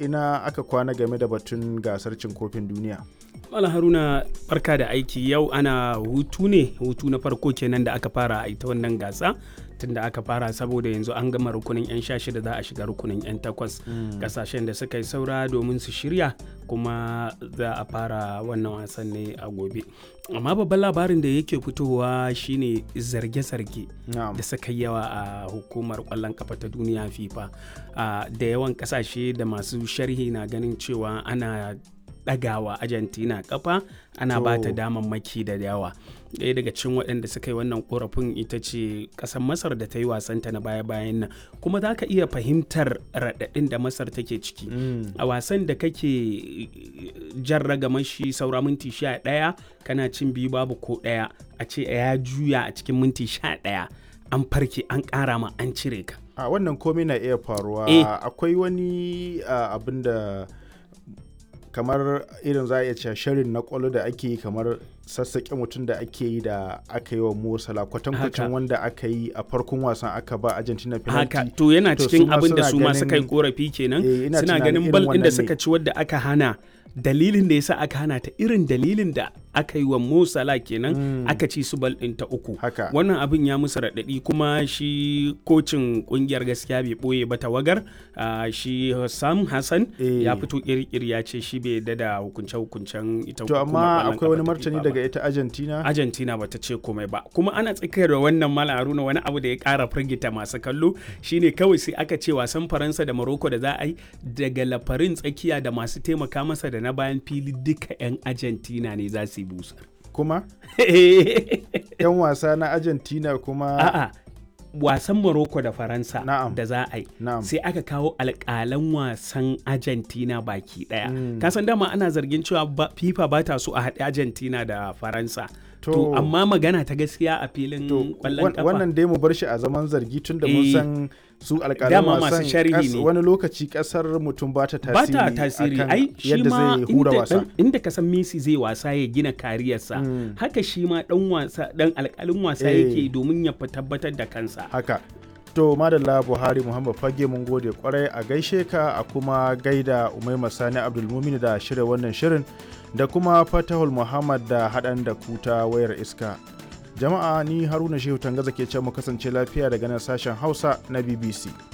ina aka kwana game da batun gasar cin kofin duniya Mala Haruna barka da aiki yau ana hutu ne hutu na farko kenan da aka fara a ita wannan gasa tunda aka fara saboda yanzu an gama rukunin 'yan sha shida za a shiga rukunin 'yan takwas kasashen da suka yi saura domin su shirya kuma za a fara wannan wasan ne a gobe amma babban labarin da yake fitowa shine zarge-zarge na'am da suka yi yawa a hukumar kwallon kafa ta duniya fifa Ah, da yawan kasashe da masu sharhi na ganin cewa ana ɗagawa argentina kafa ana ba ta To. damammaki da yawa ɗaya daga cikin waɗanda suka yi wannan korafin ita ce ƙasar masar da ta yi wasanta na baya-bayan nan kuma za ka iya fahimtar raɗaɗin da masar take ciki Mm. a wasan da kake jan ragaman shi saura minti sha ɗaya kana cin biyu babu ko ɗaya a ce ya juya a cikin minti sha ɗaya an farke an ƙara ma an cire ka a wannan komai na iya faruwa Eh. akwai wani ah, abin da kamar irin za a iya cewa sharin na kwallo da ake yi kamar sassaƙe mutum da ake yi da aka yi wa Mosala kwatankwacin Haka. wanda aka yi a farkon wasan aka ba Argentina penalty haka to yana To, cikin su ma abin da suna su ma suka yi ganin- korafi kenan Eh, ina suna tunanin ganin irin bal ɗin da wannan ne. suka ci wadda aka hana dalilin da yasa aka hana ta irin dalilin da aka yi wa Mo Salah kenan aka ci su bal ɗin ta uku Haka. wannan abin ya musu raɗaɗi kuma shi kocin ƙungiyar gaskiya bai ɓoye ba tawagar ah, shi Sam Hassan Eh. ya fito ƙirƙir ya ce shi bai yarda da hukunce-hukuncen ita to hukumar amma ƙwallon akwai wani ƙafa ta martani FIFA ba. daga ita Argentina Argentina bata ce komai ba kuma ana tsakiyar da wannan mala haruna wani abu da ya kara firgita masu kallo shine kawai sai aka ce wasan faransa da morocco da za a yi daga lafarin tsakiya da masu taimaka masa da na bayan fili duka 'yan argentina ne za su yi busar kuma yan wasa na Argentina kuma a'a wasan morocco da faransa Na'am. da za a yi Na'am. sai aka kawo alƙalan wasan argentina baki daya Mm. kasan dama ana zargin cewa ba- fifa ba ta so a haɗe argentina da faransa to, To- amma magana ta gaskiya a filin to ƙwallon wan- kafa wannan dai mu bar shi a zaman zargi tun da mun Eh. san su alƙalan Dama masu wasan sharhi kas- ne. wani lokaci kasar mutum ba ta ba tasiri ta tasiri akan ai shi yadda ma zai hura inda, wasa dan- inda ka san Messi zai wasa ya gina kariyarsa Mm. haka shi ma dan wasa dan alƙalin wasa Eh. yake domin ya fi tabbatar da kansa haka to madalla buhari muhammad fage mun gode kwarai a gaishe ka a kuma gaida umaima sani abdulmumin da shirya wannan shirin da kuma fatahul muhammad da haɗan da kuta wayar iska jama'a ni haruna shehu tangaza ke ce mu kasance lafiya daga nan sashen hausa na bbc